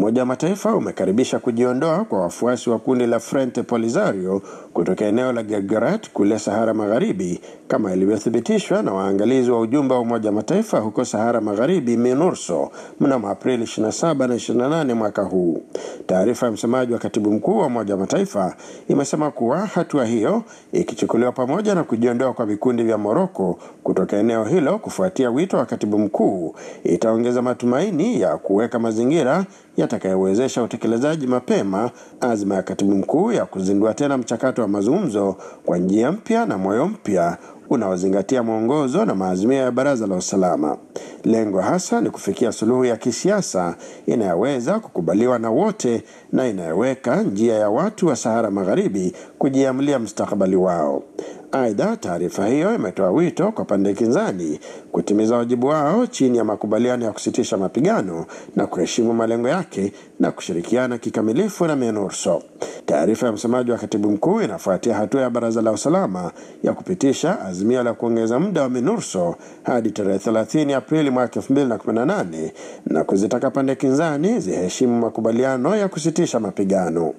Umoja wa Mataifa umekaribisha kujiondoa kwa wafuasi wa kundi la Frente Polisario kutoka eneo la Guerguerat kule Sahara Magharibi kama ilivyothibitishwa na waangalizi wa ujumbe wa Umoja wa Mataifa huko Sahara Magharibi MINURSO mnamo Aprili 27 na 28 mwaka huu. Taarifa ya msemaji wa katibu mkuu wa Umoja wa Mataifa imesema kuwa hatua hiyo ikichukuliwa pamoja na kujiondoa kwa vikundi vya Moroko kutoka eneo hilo kufuatia wito wa katibu mkuu itaongeza matumaini ya kuweka mazingira yatakayowezesha utekelezaji mapema azma ya katibu mkuu ya kuzindua tena mchakato wa mazungumzo kwa njia mpya na moyo mpya unaozingatia mwongozo na maazimio ya Baraza la Usalama. Lengo hasa ni kufikia suluhu ya kisiasa inayoweza kukubaliwa na wote na inayoweka njia ya watu wa Sahara Magharibi kujiamulia mustakabali wao. Aidha, taarifa hiyo imetoa wito kwa pande kinzani kutimiza wajibu wao chini ya makubaliano ya kusitisha mapigano na kuheshimu malengo yake na kushirikiana kikamilifu na MINURSO. Taarifa ya msemaji wa katibu mkuu inafuatia hatua ya Baraza la Usalama ya kupitisha azimio la kuongeza muda wa MINURSO hadi tarehe 30 Aprili mwaka 2018 na kuzitaka pande kinzani ziheshimu makubaliano ya kusitisha mapigano.